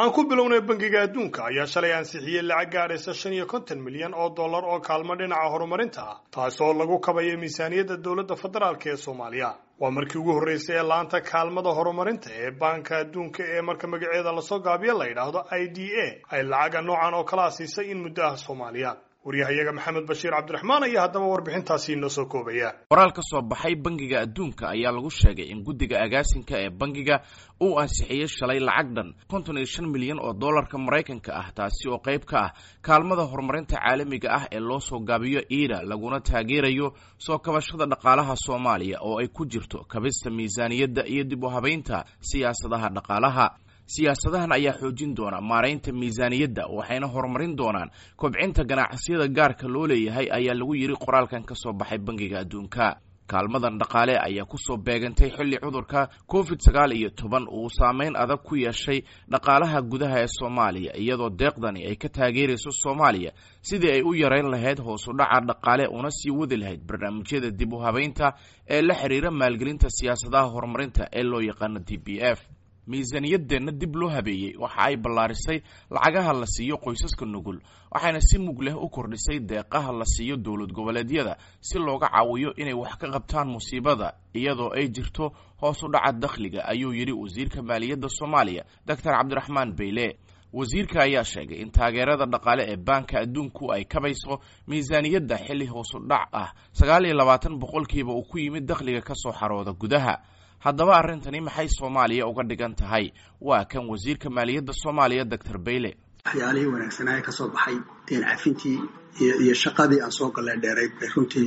aan ku bilownay bangiga adduunka ayaa shalay ansixiyey lacag gaadhaysa shan iyo konton milyan oo dollar oo kaalmo dhinaca horumarinta ah taasoo lagu kabayo miisaaniyadda dowladda federaalk ee soomaaliya waa markii ugu horreysay ee laanta kaalmada horumarinta ee baanka adduunka ee marka magaceeda lasoo gaabiyo la yidhaahdo i d a ay lacaga noocan oo kala siisay in muddo ah soomaaliya waryahayaga maxamed bashiir cabdiraxmaan ayaa haddaba warbixintaasi inoo soo koobaya qoraal ka soo baxay bangiga adduunka ayaa lagu sheegay in guddiga agaasinka ee bangiga uu ansixiyey shalay lacag dhan konton iyo shan milyan oo dollarka maraykanka ah taasi oo qayb ka ah kaalmada horumarinta caalamiga ah ee loo soo gaabiyo iida laguna taageerayo soo kabashada dhaqaalaha soomaaliya oo ay ku jirto kabista miisaaniyadda iyo dib u habaynta siyaasadaha dhaqaalaha siyaasadahan ayaa xoojin doona maaraynta miisaaniyadda waxayna horumarin doonaan kobcinta ganacsiyada gaarka loo leeyahay ayaa lagu yidhi qoraalkan ka soo baxay bangiga adduunka kaalmadan dhaqaale ayaa kusoo beegantay xilli cudurka covid sagaal iyo toban uu saameyn adag ku yeeshay dhaqaalaha gudaha ee soomaaliya iyadoo deeqdani ay ka taageerayso soomaaliya sidii ay u yareyn lahayd hoos u dhaca dhaqaale una sii wadi lahayd barnaamijyada dib u habaynta ee la xiriira maalgelinta siyaasadaha horumarinta ee loo yaqaano d b f miisaaniyadeenna dib loo habeeyey waxa ay ballaarisay lacagaha la siiyo qoysaska nugul waxayna si mug leh u kordhisay deeqaha la siiyo dowlad goboleedyada si looga caawiyo inay wax ka qabtaan musiibada iyadoo ay jirto hoos u dhaca dakhliga ayuu yidhi wasiirka maaliyadda soomaaliya doctor cabdiraxmaan beyle wasiirka ayaa sheegay in taageerada dhaqaale ee baanka adduunku ay kabayso miisaaniyadda xilli hoos u dhac ah sagaal iyo labaatan boqolkiiba uu ku yimid dakhliga ka soo xarooda gudaha haddaba arrintani maxay soomaaliya uga dhigan tahay waa kan wasiirka maaliyadda soomaaliya doctor bayle waxyaalihii wanaagsanaaye ka soo baxay deen cafintii iyo shaqadii aan soo galleen dheerayd bay runtii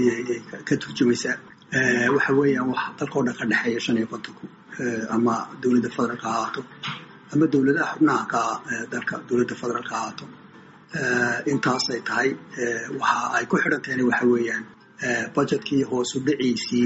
ka turjumaysaa waxa weeyaan wax dalkao dhan ka dhexeeya shan iyo kontonku ama dowladda federaalka ha ahaato ama dowladaha xubnaha ka dalka dowladda federaalka ha ahaato intaasay tahay waxa ay ku xidhan tahayna waxa weeyaan budgetkii hoosu dhiciisii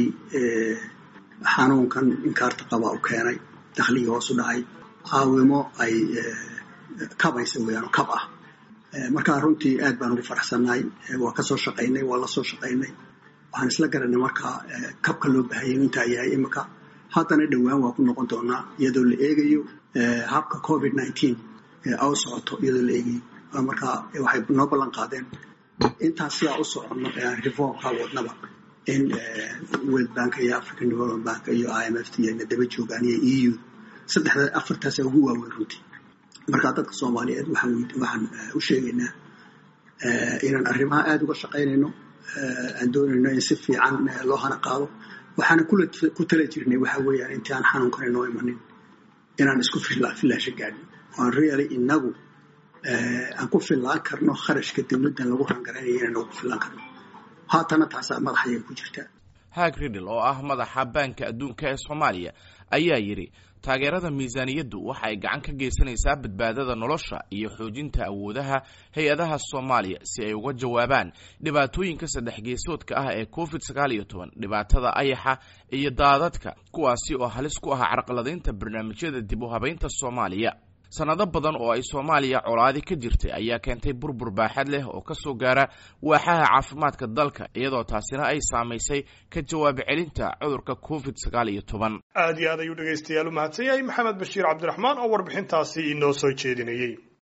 xanuunkan inkaarta qaba u keenay dakhligii hoos u dhacay caawimo ay kabaysa weeyaan oo kab ah markaa runtii aad baan ugu faraxsannahay waa ka soo shaqaynay waa la soo shaqaynay waxaan isla garanay markaa kabka loo baahayay intaa yahay imika haddana dhowaan waa ku noqon doonaa iyadoo la eegayo habka covid nineteen au socoto iyadoo la eegayo markaa waxay noo ballan qaadeen intaas sidaa u soconno reformka wadnaba in world bank iyo african development bank iyo i m f t na daba joogaan iyo e u saddexda afartaasa ugu waaweyn runtii markaa dadka soomaaliyeed waxaan u sheegaynaa inaan arrimaha aada uga shaqaynayno aan doonayno in si fiican loo hana qaado waxaana ku tala jirnay waxa weeyaan intii aan xanuunkan inoo imanin inaan isku filaasho gaadhin aan really inagu aan ku fillaan karno kharashka dowladdan lagu rangaraynayo inaan ugu fillaan karno haatana taasaa madaxayay ku jirtaa hag ridl oo ah madaxa baanka adduunka ee soomaaliya ayaa yidhi taageerada miisaaniyaddu waxa ay gacan ka geysanaysaa badbaadada nolosha iyo xoojinta awoodaha hay-adaha soomaaliya si ay uga jawaabaan dhibaatooyinka saddex geesoodka ah ee covid sagaal iyo toban dhibaatada ayaxa iyo daadadka kuwaasi oo halis ku ah carqaladaynta barnaamijyada dib u habaynta soomaaliya sanado badan oo ay soomaaliya colaadi ka jirtay ayaa keentay burbur baaxad leh oo ka soo gaara waaxaha caafimaadka dalka iyadoo taasina ay saamaysay ka jawaab celinta cudurka covid sagaal iyo toban aad iyo aad ayuu dhegaystayaal u mahadsan yahay maxamed bashiir cabdiraxmaan oo warbixintaasi inoo soo jeedinayey